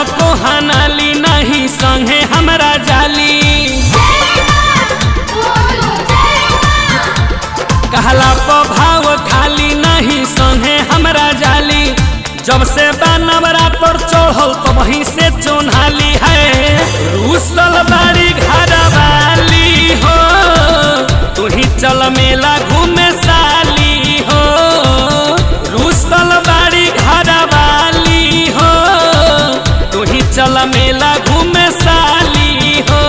को हनाली नहीं संगे हमरा जाली कहला भाव खाली नहीं संगे हमरा जाली जब से बनवरा पर चढ़ल तो वहीं से चोन्हाली है रूसल बाड़ी घर वाली हो तू ही चल मेला घूमे साली हो रूसल बाड़ी घर वाली हो तू ही चल मेला घूमे साली हो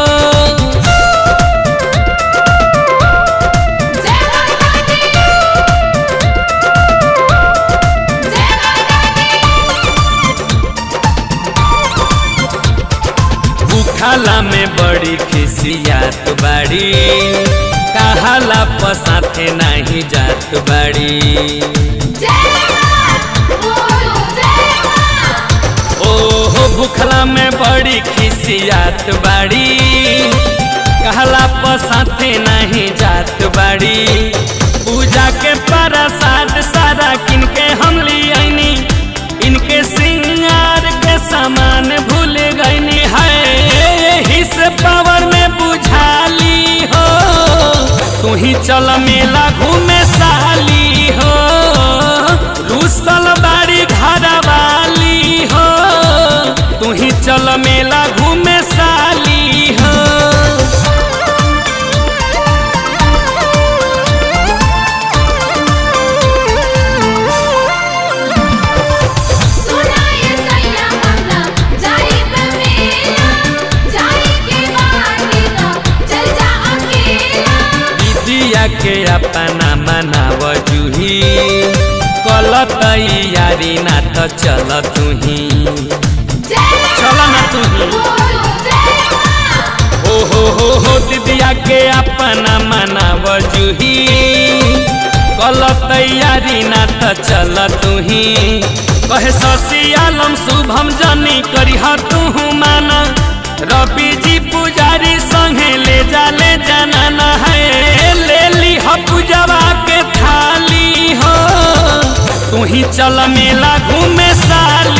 बुखाला में बड़ी खिसियात बाड़ी कहाला पसाथे नहीं जात बाड़ी ओहो भूखला में बड़ी खिसियात बाड़ी कहला पसाथे नहीं जात बाड़ी पूजा के प्रसाद सारा किनके हम लियानी इनके सिंगार के सामान भूल गईनी है हिस पावर में बुझाली हो तू ही चल मेला घूमे साली हो रूसल बाड़ी घर वाली हो तू ही चल मेला घूमे साली हो दिदिया के अपना मनाव जूही कल तैयारी ना तो चल तुही चल ना तुही ओ हो हो हो दिदिया के अपना मनाव जूही कल तैयारी ना तो चल तुही कहे शशि आलम शुभम जनी करी तू माना रवि जी पुजारी संगे ले जा ले जाना है ले ली हो पूजवा के थाली हो तू ही चल मेला घूमे साली